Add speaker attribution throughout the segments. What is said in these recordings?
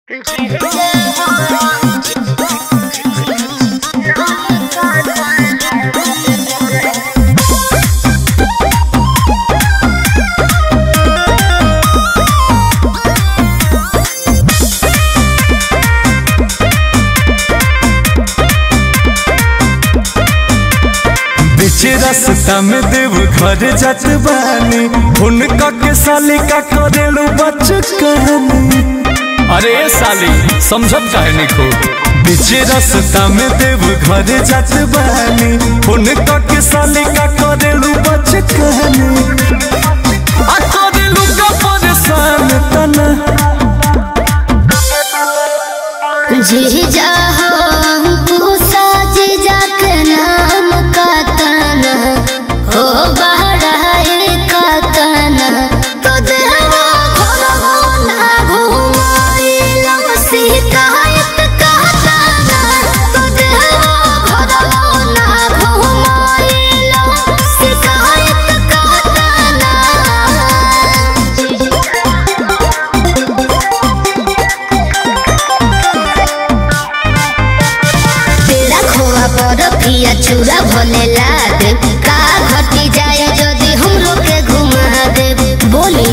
Speaker 1: बीच रास्ता में देव घर जात बानी हुनका के साली का करेलू बच कहानी
Speaker 2: अरे ए साली समझत काहे नहीं खूब
Speaker 1: बीच रास्ता में देव घर जात बानी हुनका के साली का करेलू बच कहानी आ करेलू का परेशान तना
Speaker 3: जीजा हो साज जाक नाम का तना हो बहराए का तना तो देवा घरवा ना घुमाइला शिकायत का तना तो देवा घरवा ना घुमाइला शिकायत का तना तेरा खोआ पर पिया चूरा भले ला दे का घटी जाए यदि हम लोग के घुमा दे बोली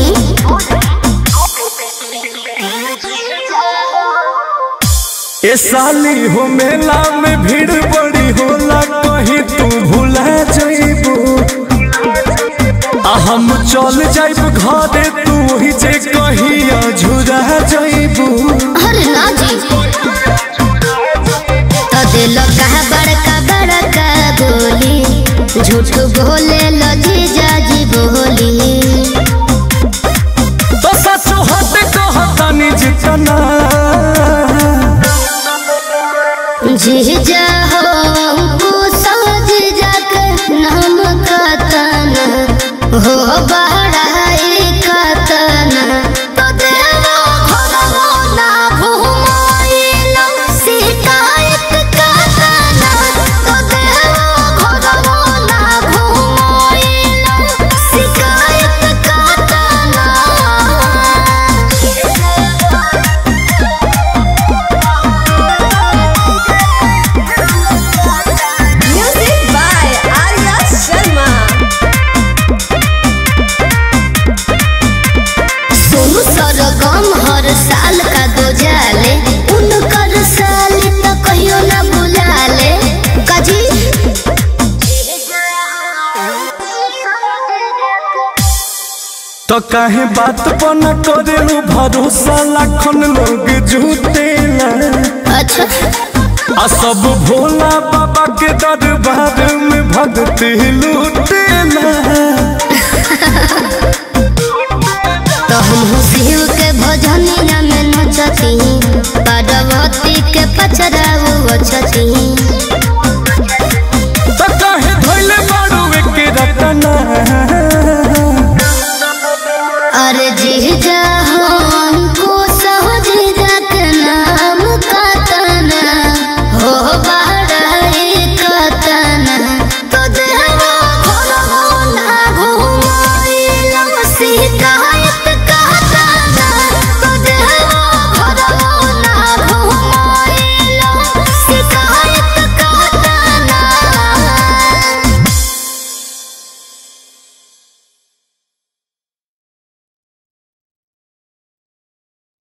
Speaker 1: ए साली हो मेला में भीड़ बड़ी होला कहीं तू भुला जाइबू आ हम चल जाइब घरे तू ही जे कहिया झुरा जाइबू
Speaker 3: अरे ना जी तो दिल कहा बड़का बड़का बोली झूठ बोले लो जीजा जी बोली
Speaker 1: तो सच हट कहतानी जितना
Speaker 3: जीजा हो हमको समझ जाक नाम का तना हो बहराए का तना तो देवा घरवा ना घुमाइला शिकायत का तना तो देवा घरवा ना घुमाइला शिकायत का तना
Speaker 4: Music by Arya Sharma.
Speaker 3: Sonu सरगम हर साल का दो जाले उनकर साल तो कहियो ना बुलाले काजी
Speaker 1: तो काहे बात पर न करेलू भरोसा लाखन लोग झूठेला
Speaker 3: अच्छा
Speaker 1: आ सब भोला बाबा के दरबार में भक्ति लूटेला
Speaker 3: तो हम शिव